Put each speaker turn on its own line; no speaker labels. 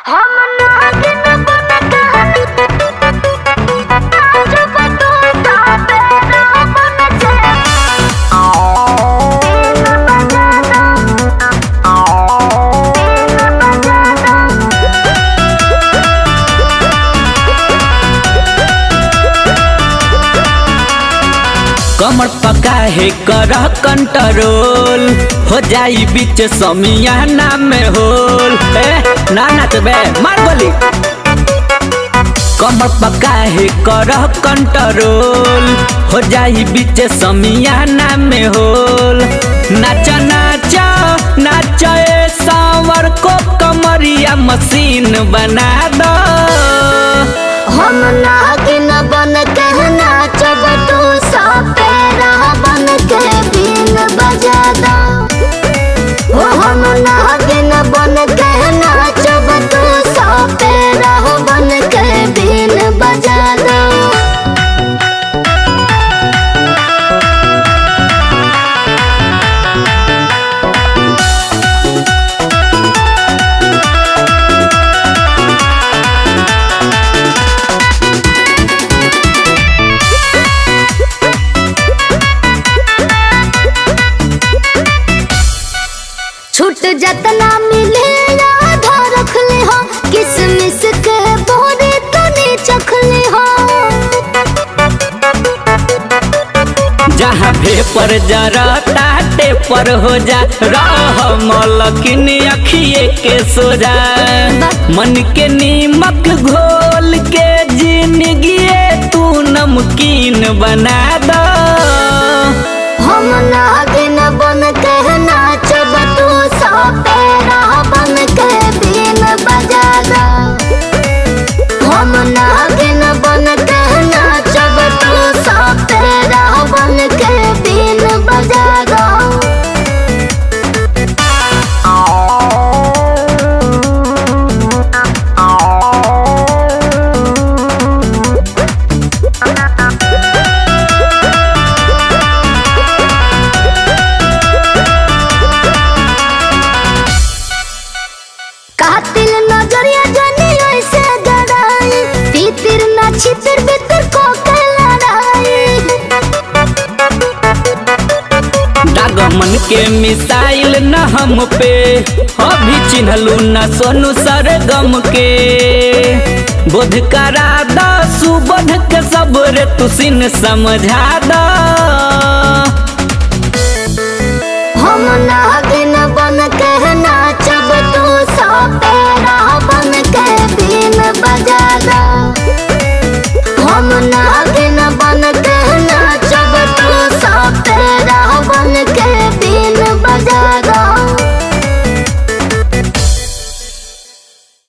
हम नागिन बन कहानी जब तू ताबे ना बन के तीन बजा दो तीन बजा दो
कमर पका है कर कंट्रोल हो जाई बीच समियाना में होल ए ना नाचबे मार बोली कमर पका है कर कंट्रोल हो जाई बीच समियाना में होल नाच नाच नाच ए सांवर को कमरिया मशीन बना दो
हम नागिन बन के नाचब तू सपेरा बन के बीन बजा दो ओ हम नागिन बन के नाचब तू सपेरा बन के बीन बजा दो छूट जतना मिले आधा रख ले हो किसमिस के बोरे तने चख ले हो
जहाँ भेपर जरता टेपर हो जा रह मलकिन अखिए के सोजा मन के नीमक घोल के जिंदगी तू नमकीन बना दो
हम नागिन बन के नाचब तू सपेरा बन के बीन बजा दो हम नागिन बन के नाचब तू सपेरा बन के बीन बजा दो कातिल नजरिया जानी ऐसे गड़ाई तीतिर ना छितिर बितर को के लड़ाई
दाग मन के मिसाइल न हम पे अभी चिन्हलू न सोनू सरगम के बोध करा द सुबध के सबरे तुसिन समझा द
हम नागिन